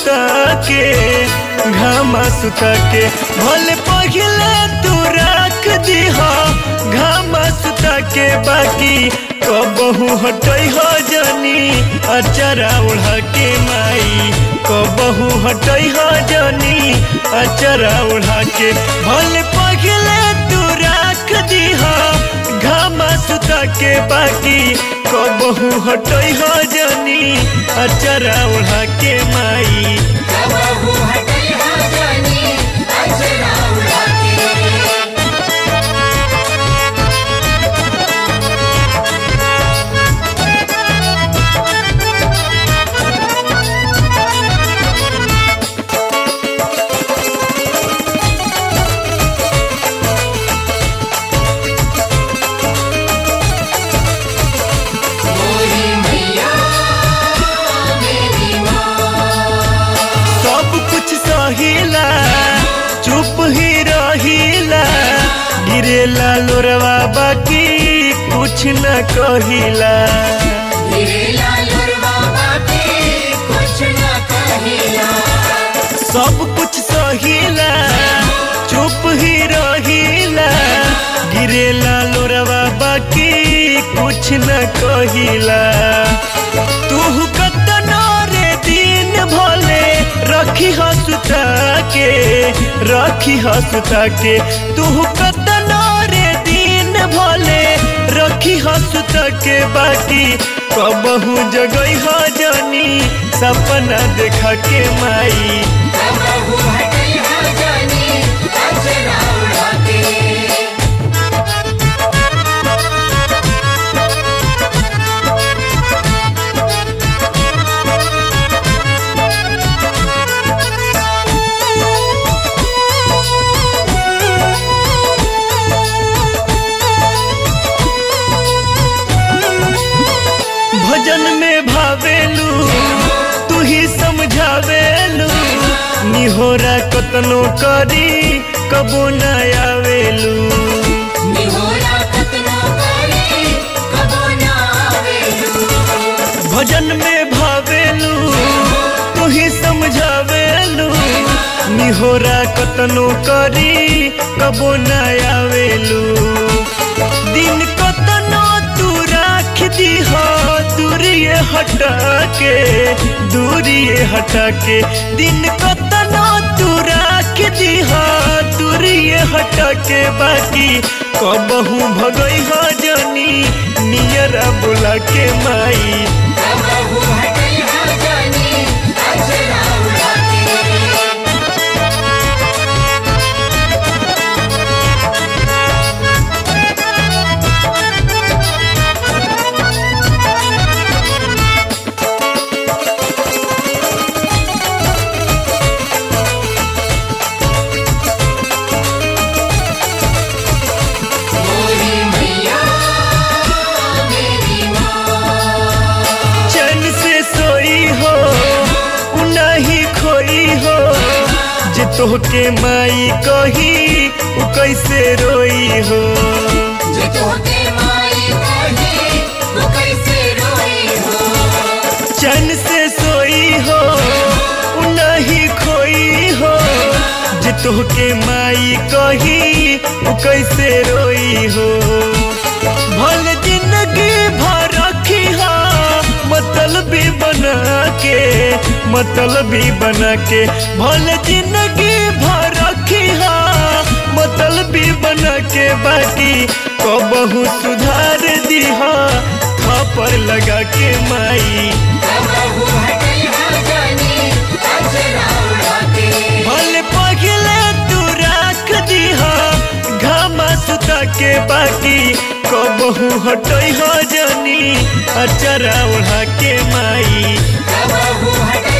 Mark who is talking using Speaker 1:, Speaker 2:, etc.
Speaker 1: सुता के घामा सुता के भले पहिले तू रख दीह घामा सुता के बाकी कबहू हटई हो जनी अचरा उड़ा के माई कबहू हटई हो जनी अचरा उड़ा के भले पहिले तू रख दीह घामा सुता के बाकी कबहू हटई हो जनी अचरा उड़ा के माई
Speaker 2: कबहू हटई हो जानी अचरा उड़ा के मोरी मैया मेरी माँ
Speaker 1: सब कुछ सहिला चुप ही रहिला गिरेला लोरवा बाकी कुछ न कहिला
Speaker 2: तेरे लालुरवा बाकी कुछ न कहिला
Speaker 1: सब कुछ सहिला चुप ही रहिला गिरेला लोरवा बाकी कुछ न कहिला तू कतनो रे दिन भले रखी हसुता के रखी हसुता के तू कतनो रे दिन भले रखी हसुता के बाकी कबहू जगई हो जनी सपना देखा के माई
Speaker 2: कबहू हटई हो जानी अचरा उड़ा के
Speaker 1: भजन में भावेलू तू ही समझावेलू निहोरा कतनो करी कबो न आवेलू
Speaker 2: निहोरा कतनो करे कबो ना आवेलू
Speaker 1: भजन में भावेलू तू ही समझावेलू निहोरा कतनो करी कबो न आवेलू दिन कतनो तू राख दीह दूरिए हटा के दूरिए हटा के दिन कतनो तू राख दीह दूरिए हटा के बाकी कबहू भगई हो जनी नियरा बुला के माई
Speaker 2: कबहू हटई हो जानी अचरा उड़ा के मोरी मैया मेरी माँ
Speaker 1: चैन से सोई हो नहीं खोई हो जे तोहके माई कही उ कैसे रोई हो
Speaker 2: जे तोहके माई कही वो कैसे रोई हो
Speaker 1: चैन से सोई हो नहीं खोई हो जे तोहके माई कही उ कैसे रोई हो भल जिंदगी भर रखी हो मतलबी बना के मतलबी बना के भल जिंदगी भर रखी हो मतलबी बना के बाकी कबहू सुधार दीहा थप्पड़ लगा के माई
Speaker 2: कबहू हटई हो जानी अचरा उड़ा के
Speaker 1: भले पगले तू राख दीहा घामा सुता के बाकी कबहू हटई हो जनी अचरा उड़ा के माई
Speaker 2: कबहू हटई